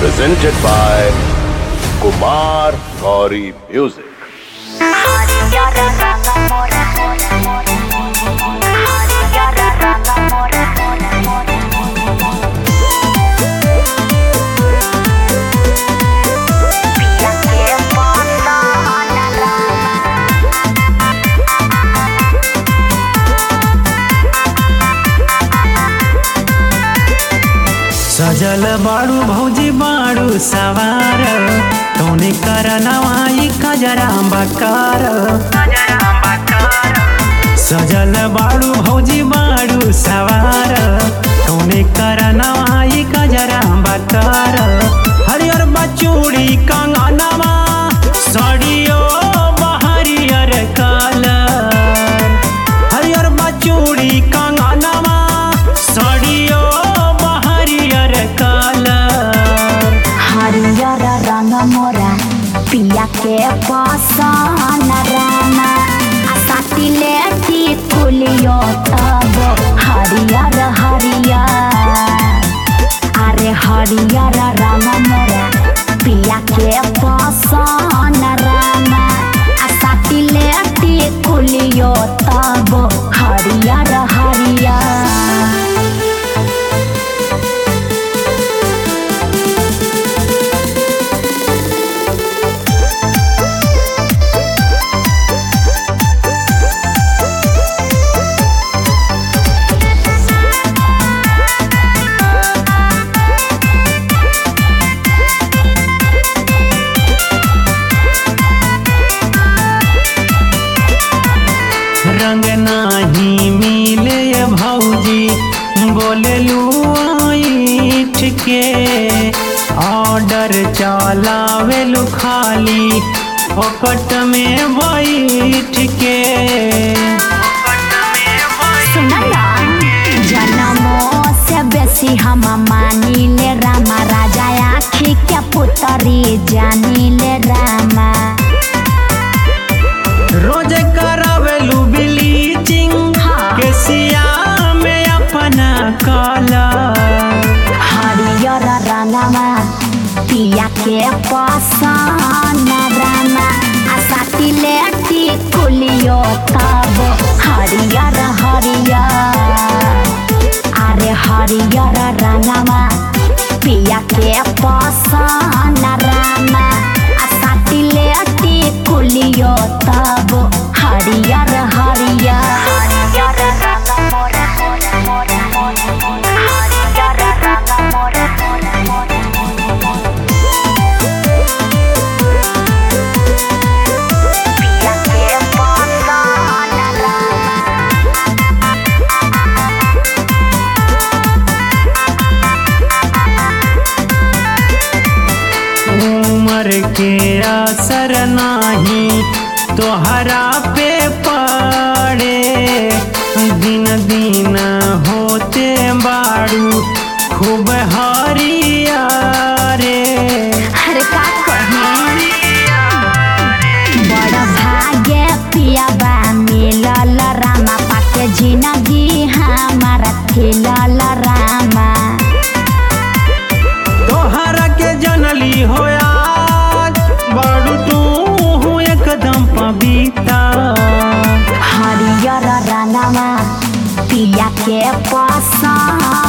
presented by Kumar Gauri Music. सजल बाड़ू भौजी बाड़ू सवार कौने कर नवाई कजरा बकार सजल बाड़ू भौजी बाड़ू सवार कौने कर नवाई कजरा बकार हरियर बचूड़ी कंगनवा सड़ियो बहरियर कलर हरियर बचूड़ी कंगनवा सड़ियो बहरियर कलर हरियर रंग मोरा पिया के पसन राना आ साटिले टिकुलियो तब हरियर हरियर अरे हरियर रंग मोरा पिया के पसन राना आ साटिले टिकुलियो तब हरियर हरियर रंग नाही मिले भौजी बोले लूठ के ऑर्डर चलावे लू खाली फोकट में बैठ के जनमो से बेसी हम मानिले रामा राजा आखी के पुतरी जानिले रामा रोज करावेलू ब्लीचिंग हाँ। के सिया में अपना कलर हरियर रंगमा पिया के पसन रामा आ साटिले टिकुलियो तब हरियर हरियर अरे हरियर रंगमा पिया के पसन रामा आ साटिले टिकुलियो तब हरियर हरियर हरियर रंग मोरा मोरा मोरा मोरा हरियर रंग मोरा मोरा मोरा पिया के पसन रामा उमर के असर नाही तोहरा पे पड़े दिन दिन होते बाड़ू खूब हरिया रे अरे का कही बड़ भाग्य पियाबा मिलल रामा पाके जिंदगी हमारा खिलल रामा तोहरा के जनली होया बाड़ू तू एकदम पविता हरियर रंगमा पिया के पसन